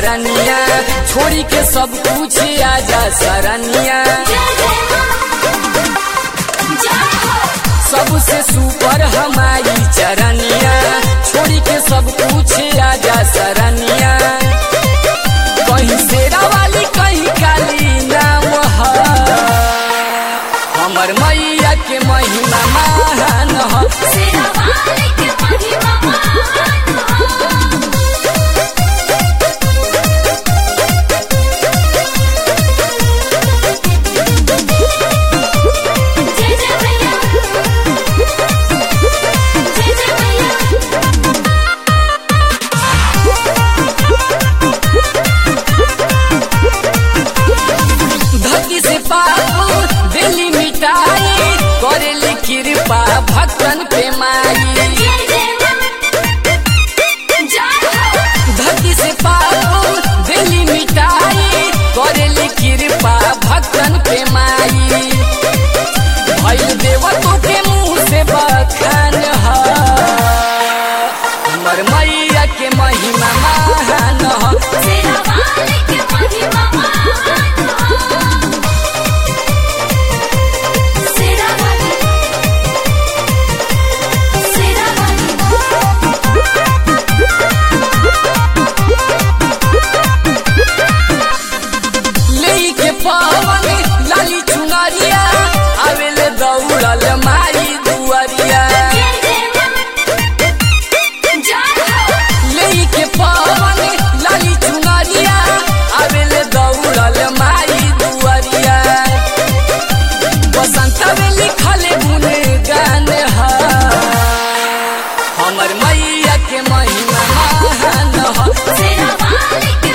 चरनिया छोड़ी के सब कुछ आजा सरनिया सबसे सुपर हमारी चरनिया छोड़ी के सब कुछ आजा सरनिया कहीं शेरा वाली कहीं काली नाम है हमर मैया के महिमा महान है धरती से पाप दिल्ली मिटाई करेली कृपा भक्तन पे माई धरती से पाप दिल्ली मिटाई करेली कृपा भक्तन पे माई भइल देवतों के मुंह से बखान है हमर मैया के महिमा महान है लेके पवन लाली चुनरिया आवेले दौड़ल मारी दुआरिया लेके पवन लाली चुनरिया आवेले दौड़ल मारी दुआरिया बसंत में लिखल गुन गान है हमर मैया के महिमा महान है